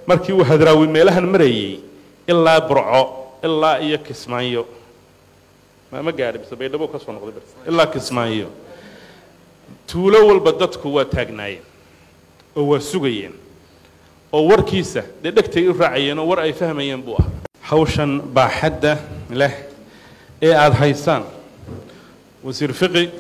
markii uu hadraawi meelahan marayey ilaa burco ilaa iyo kismaayo ma ma gaadhi mise baydhabo ka soo noqday bas ilaa kismaayo tuulo walba dadku waa taagnaayeen oo waa sugayeen oo warkiisa dee dhegtay u raacayeen oo war ay fahmayeen buu ahaa hawshan baaxadda leh ee aada haysaan wasiir fiqi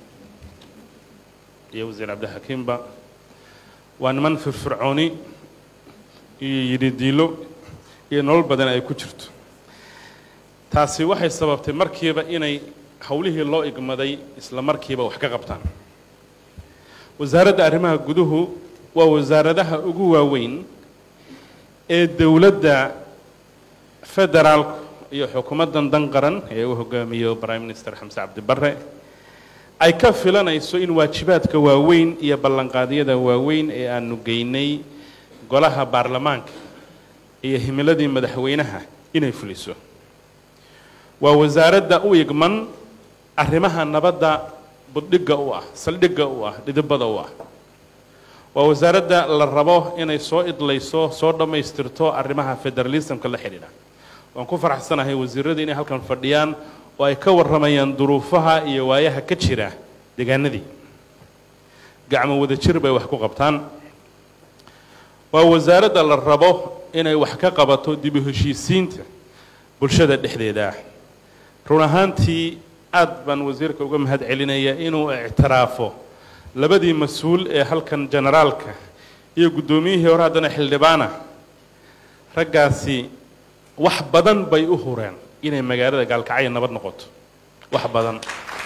iyo wasiir cabdixakiimba waa niman firfircooni iyo yidhidiilo iyo nolol badan ay ku jirto taasi waxay sababtay markiiba inay howlihii loo igmaday isla markiiba wax ka qabtaan wasaaradda arrimaha guduhu waa wasaaradaha ugu waaweyn ee dowladda federaalku iyo xukuumaddan dan qaran ee uu hogaamiyo prime minister xamse cabdi barre ay ka filanayso in waajibaadka waaweyn iyo ballanqaadyada waaweyn ee aanu geynay golaha baarlamaanka iyo himiladii madaxweynaha inay fuliso waa wasaaradda u igman arrimaha nabadda buddhigga u ah saldhigga u ah dhidibada u ah waa wasaaradda la rabo inay soo idlayso soo dhammaystirto arrimaha federalismka la xidhiidha waan ku faraxsanahay wasiirradii inay halkan fadhiyaan oo ay ka warramayaan duruufaha iyo waayaha ka jira deegaanadii gacmo wada jir bay wax ku qabtaan waa wasaaradda la rabo inay wax ka qabato dib u heshiisiinta bulshada dhexdeeda ah run ahaantii aad baan wasiirka uga mahad celinaya inuu ictiraafo labadii mas-uul ee halkan generaalka iyo guddoomiyihii hore haddana xildhibaana raggaasi wax badan bay u hureen inay magaalada gaalkacyo nabad noqoto wax badan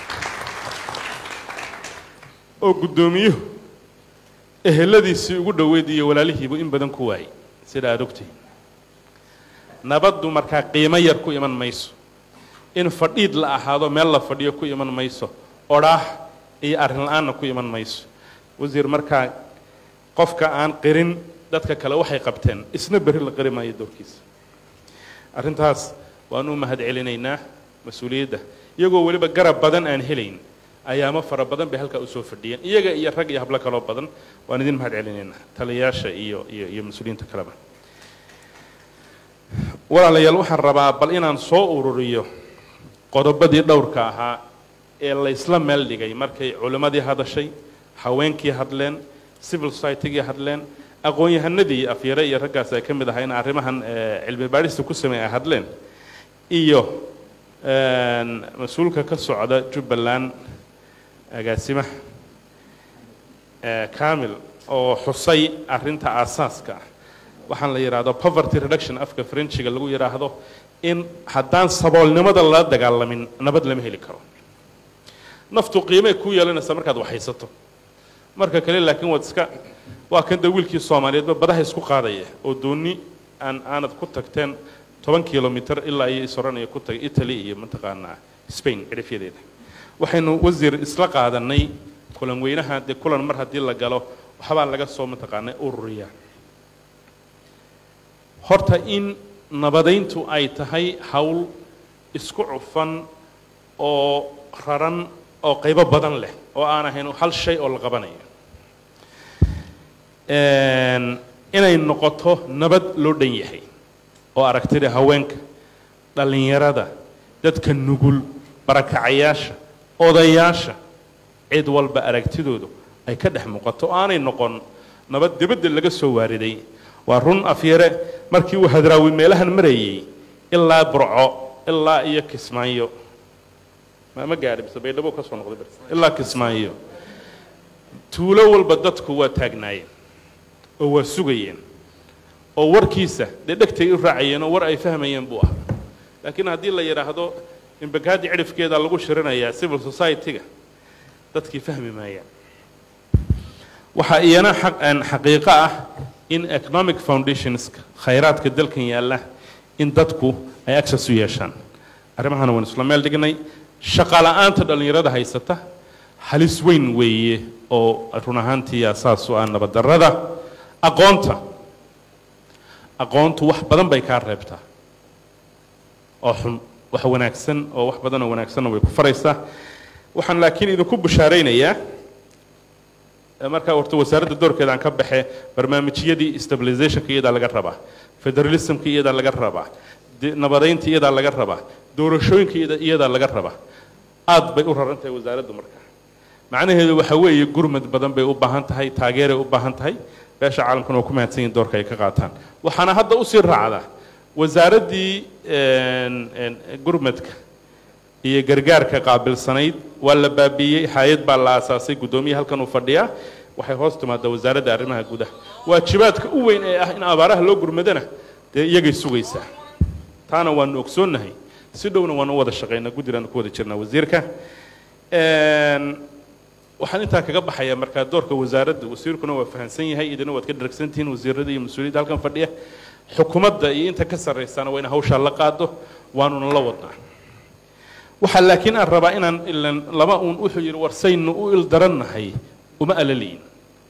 oo guddoomiyuhu eheladiisii ugu dhoweyd iyo walaalihiibu in badan ku waayey sida aada ogtihiin nabaddu markaa qiimo yar ku iman mayso in fadhiid la ahaado meel la fadhiyo ku iman mayso odhaah iyo arrin la-aanna ku iman mayso wasiir markaa qofka aan qirin dadka kale waxay qabteen isna berri la qiri maayo doorkiisa arrintaas waanu u mahad celinaynaa mas-uuliyadda iyagoo weliba garab badan aan helayn ayaamo fara badan bay halkaa usoo fadhiyeen iyaga iyo rag iyo hablo kaloo badan waan idin mahad celinaynaa taliyayaasha iyo iyo iyo mas-uuliyiinta kaleba walaalayaal waxaan rabaa bal inaan soo ururiyo qodobadii dhowrka ahaa ee la isla meel dhigay markay culimmadii hadashay haweenkii hadleen civil societygii hadleen aqoon-yahanadii afyare iyo raggaas ay ka mid ahaa in arrimahan cilmi baadhista ku sameey ay hadleen iyo mas-uulka ka socda jubbaland agaasimaha camil oo xusay arrinta aasaaska ah waxaan la yidhaahdo poverty reduction afka frenchiga lagu yidhaahdo in haddaan saboolnimada lala dagaalamin nabad lama heli karo naftu qiimay ku yeelanaysaa markaad waxhaysato marka kale laakiin waad iska waa kan da wiilkii soomaaliyeedba badaha isku qaadaya oo dooni aan aanad ku tagteen toban kilomitr ilaa iyo isoranaya ku tagay italy iyo mataqaanaa spain cidhifyadeeda waxaynu wasiir isla qaadanay kulan weynaha dee kulan mar haddii la galo waxbaa laga soo mataqaanaa ururiya horta in nabadayntu ay tahay hawl isku cufan oo raran oo qaybo badan leh oo aan ahayn hal shay oo la qabanayo inay noqoto nabad loo dhan yahay oo aragtida haweenka dhallinyarada dadka nugul barakacayaasha odayaasha cid walba aragtidoodu ay ka dhex muuqato oo aanay noqon nabad dibadda laga soo waariday waa run afyare markii uu hadraawi meelahan marayey ilaa burco ilaa iyo kismaayo ma ma gaadhi mise baydhabo ka soo noqday bas ilaa kismaayo tuulo walba dadku waa taagnaayeen oo waa sugayeen oo warkiisa dee dhegtay u raacayeen oo war ay fahmayeen buu ahaa laakiin haddii la yidhaahdo imbakaadi cidhifkeeda lagu shirinayaa civil society-ga dadkii fahmi maayaan waxaa iyana xaqiiqo ah in economic foundationska khayraadka dalkan yaalla in dadku ay access u yeeshaan arrimahana waan isla meel dhignay shaqala-aanta dhallinyarada haysata halis weyn weeye oo run ahaantii asaas u ah nabaddarrada aqoonta aqoontu wax badan bay kaa reebtaa oo xun wax wanaagsan oo wax badanoo wanaagsanna way ku faraysaa waxaan laakiin idinku bushaaraynayaa marka horta wasaaradda doorkeeda aan ka baxe barnaamijyadii stabilizationka iyadaa laga rabaa federalismka iyadaa laga rabaa nabadaynta iyadaa laga rabaa doorashooyinka iyadaa laga rabaa aad bay u raran tahay wasaaraddu marka macnaheedu waxa weeye gurmad badan bay u baahan tahay taageeray u baahan tahay beesha caalamkuna waa ku mahadsan yihin doorka ay ka qaataan waxaana hadda usii raacda wasaaraddii gurmadka iyo gargaarka qaabilsanayd waa la baabiiyey hay-ad baa la aasaasay guddoomiye halkan uu fadhiyaa waxay hoos timaadaa wasaaradda arrimaha gudaha waajibaadka u weyn ee ah in abaaraha loo gurmadana dee iyagay sugaysaa taana waanu ogsoonnahay si dhowna waanu u wada shaqaynaa guddigaanu ku wada jirnaa wasiirka waxaan intaa kaga baxayaa markaa doorka wasaaradda wasiirkuna waa fahamsan yahay idina waad ka dharagsantihiin wasiirada iyo mas-uuliyadda halkan fadhiya xukuumadda iyo inta ka sarraysana waa in hawshaa la qaado waanuna la wadnaa waxaa laakiin aan rabaa inaan ilan laba uun wuxuu yidhi warsaynu u ildarannahay uma alaliyin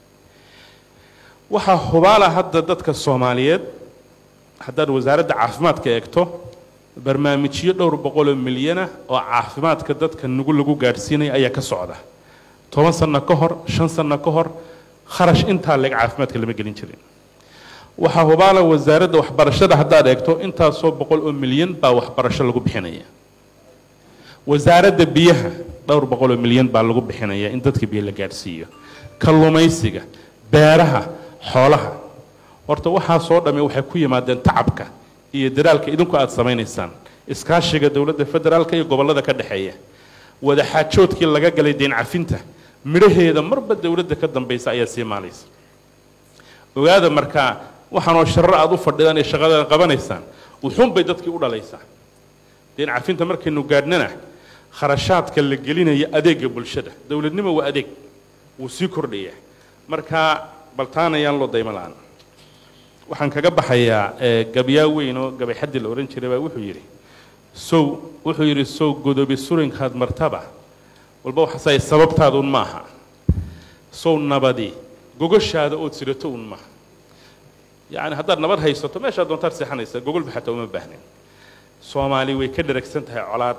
waxaa hubaala hadda dadka soomaaliyeed haddaad wasaaradda caafimaadka eegto barnaamijyo dhowr boqoloo milyana oo caafimaadka dadka nugu lagu gaadhsiinaya ayaa ka socda toban sanno ka hor shan sanno ka hor kharash intaa leeg caafimaadka lama gelin jirin waxaa hubaala wasaaradda waxbarashada haddaad eegto intaasoo boqol oo milyan baa waxbarasho lagu bixinaya wasaaradda biyaha dhowr boqoloo milyan baa lagu bixinaya in dadka biyo la gaadhsiiyo kalluumaysiga beeraha xoolaha horta waxaasoo dhamme waxay ku yimaadeen tacabka iyo dadaalka idinku aada samaynaysaan iskaashiga dowladda federaalka iyo gobollada ka dhexeeya wadaxaajoodkii laga galay deen cafinta midhaheeda marba dowladda ka dambaysa ayaa sii maalaysa ogaada markaa waxaanoo sharar aada u fadhidaan ee shaqadan qabanaysaan wuxuunbay dadkii u dhalaysaa deen cafinta markaynu gaadhnana kharashaadka la gelinaya adeega bulshada dowladnimo waa adeeg wuu sii kordhayaa markaa baltaan ayaan loo daymo la-aan waxaan kaga baxayaa gabyaa weyn oo gabay xaddi la odhan jiray baa wuxuu yidhi sow wuxuu yidhi sow godobi surinkaad martaba walba waxaasay sababtaaduun maaha sow nabadi gogoshaada ood sidato un maaha yacni haddaad nabad haysato meeshaad doontaad seexanaysaa gogolba xataa uma baahnin soomaali way ka dharagsan tahay colaad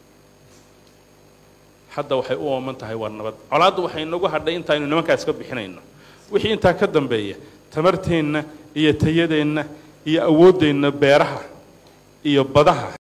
hadda waxay u ooman tahay waa nabad colaaddu waxay nagu hadhay intaaynu nimankaa iska bixinayno wixii intaa ka dambeeya tamarteenna iyo tayadeenna iyo awooddeenna beeraha iyo badaha